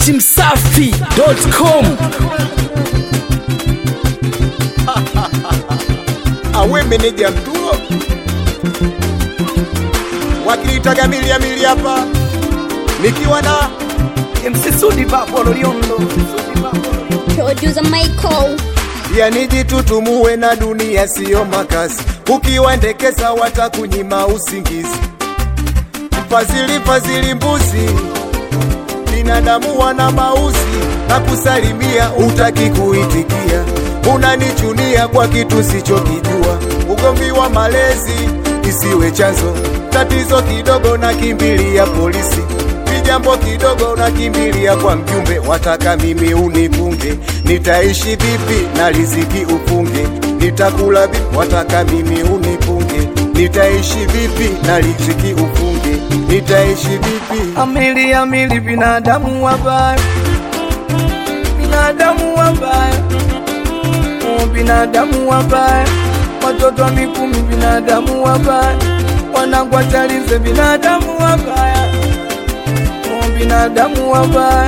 dachimsafi.com awe meneja mtuo wakilitaga milia milia hapa nikiwa na MC Sudi Babo Loliondo Producer Michael. yani jitutumue na dunia siyo makazi ukiwaendekeza watakunyima usingizi mfadhili fadhili mbuzi binadamu wana mauzi na kusalimia utaki kuitikia unanichunia kwa kitu sichokijua ugomvi wa malezi isiwe chanzo tatizo kidogo na kimbilia polisi vijambo kidogo na kimbilia kwa mjumbe wataka mimi unipunge nitaishi vipi na riziki upunge nitakula vipi wataka mimi unipunge nitaishi vipi na riziki upunge nitaishi vipi Amili amili binadamu wabaya Binadamu wabaya Oh, Binadamu wabaya Watoto wa mikumi binadamu wabaya Wanangwatalize binadamu wabaya Oh, Binadamu wabaya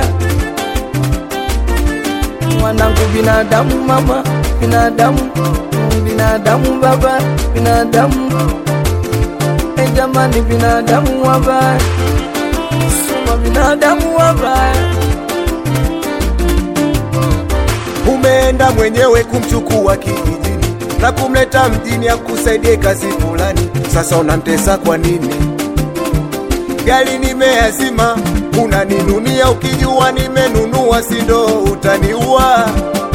Wanangu binadamu mama Binadamu Mm, Binadamu baba Binadamu Eh, jamani binadamu wabaya Suma binadamu wabaya umeenda mwenyewe kumchukua kijijini na kumleta mjini akusaidie kazi fulani. Sasa unamtesa kwa nini? Gari nimeazima, unaninunia ukijua nimenunua, si ndo utaniua?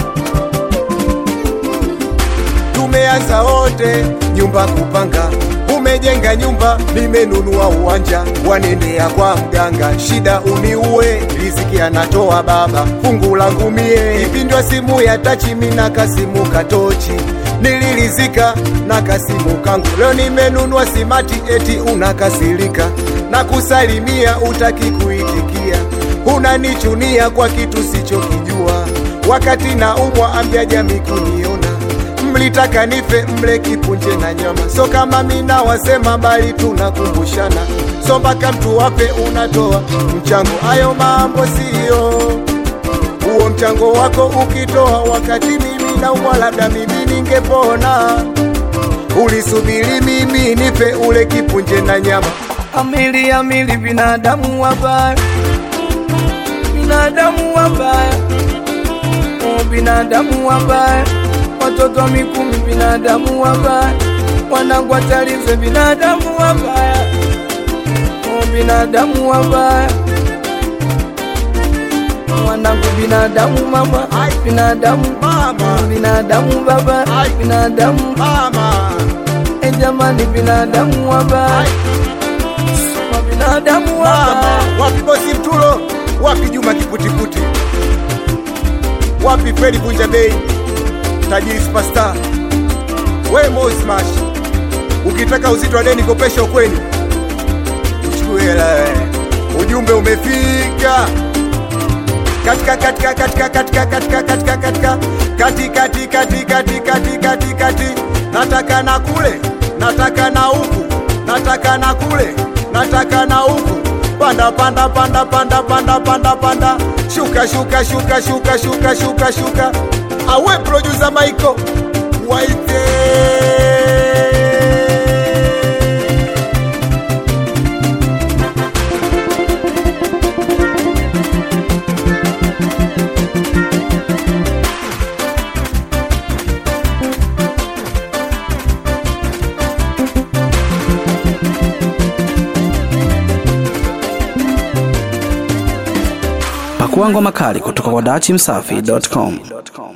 Tumeanza wote nyumba kupanga, umejenga nyumba, nimenunua uwanja, wanendea kwa mganga, shida uniue, riziki anatoa baba, fungu langu mie, ipindwa simu ya tachi, mina kasimu katochi nililizika na kasimu kangu, leo nimenunua simati, eti unakasirika na kusalimia, utaki kuitikia, unanichunia kwa kitu sichokijua, wakati na umwa ambia jamii kuniona mlitaka nife mle kipunje na nyama, so kama mina wasema, bali tunakumbushana, so mpaka mtu wape unatoa mchango. Hayo mambo siyo huo mchango wako ukitoa, wakati mimi naumwa, labda mimi ningepona. Ulisubiri mimi nife ule kipunje na nyama, Amili amili binadamu wabaya Binadamu wabaya Oh, Binadamu wabaya Watoto wa mikumi binadamu wabaya Wanangwatalize binadamu wabaya Oh, Binadamu wabaya Wanangu binadamu mama Ai. Binadamu mama, Binadamu baba Ai. Binadamu mama, Eh, jamani binadamu wabaya Soma binadamu wabaya mama. Wapi bosi Mtulo? Wapi Juma Kiputiputi? Wapi Fredi Vunja Bei? Tajiri Superstar? We Mo Smash, ukitaka uzito wa deni kopesha ukweni, uchukue hela. we. Ujumbe umefika katika katika katika katika katika katika katika kati kati kati kati kati kati kati nataka na kule nataka na huku nataka na kule nataka na huku panda panda panda panda panda panda panda shuka shuka shuka shuka shuka shuka shuka awe producer Michael waite Pakua ngoma kali kutoka kwa dachimsafi.com.